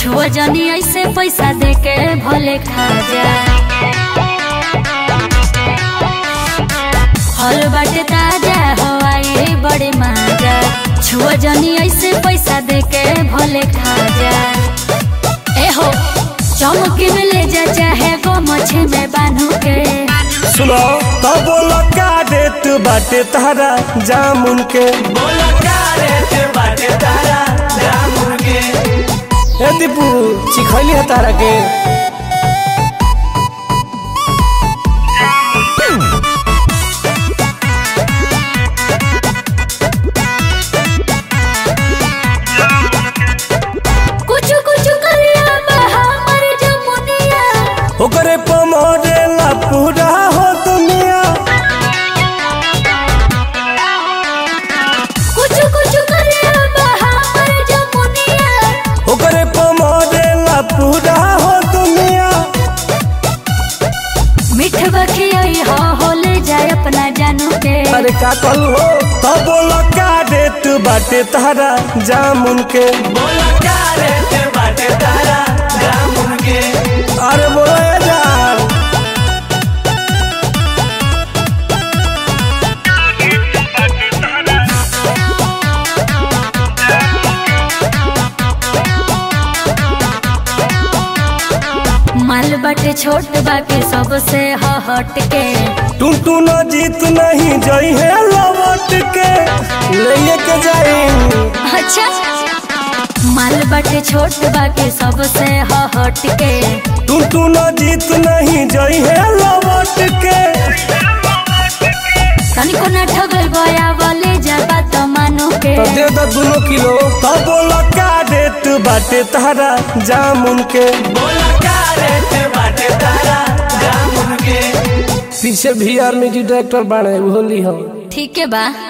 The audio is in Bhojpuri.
छुआ जनी ऐसे पैसा दे के भले खा जा फल बाटे ताजा हवाई बड़े माजा छुआ जनी ऐसे पैसा दे के भले खा जा ए हो चौमुकी में ले जा चाहे गो मछी में बांधू के सुनो तो बोलो का रेट बाटे तारा जामुन के बोला का रेट बाटे तारा जामुन के ए दीपू चिखैली है तारा के कुछ कुछ करिया हमर जमुनिया ओकरे पमरे ला पूरा हो दुनिया कुछ कुछ करिया हमर जमुनिया ओकरे पमरे ला पूरा हो दुनिया मिठ बखियाई हो हो ले जाए अपना जानू के अरे का कहू हो तो बोलो का रेट बाटे तारा जामुन के बोला का रेट बाटे तारा जामुन के अरे बोलो ए जान माल बाटे छोट बाकी सबसे ह हट के टून टून जीत नहीं जई है लौट के ले के जाई अच्छा माल बाटे छोट बाकी सबसे ह हट के टून टून जीत नहीं जई है लौट के तनिको न ठगल गया वाले जाबा तो मानो के तो दे दो दोनों किलो तो बोलो का रेट बाटे तारा जामुन के बोला का रेट बाटे तारा जामुन के पीछे भी आर म्यूजिक डायरेक्टर बाड़े होली हम ठीक है बा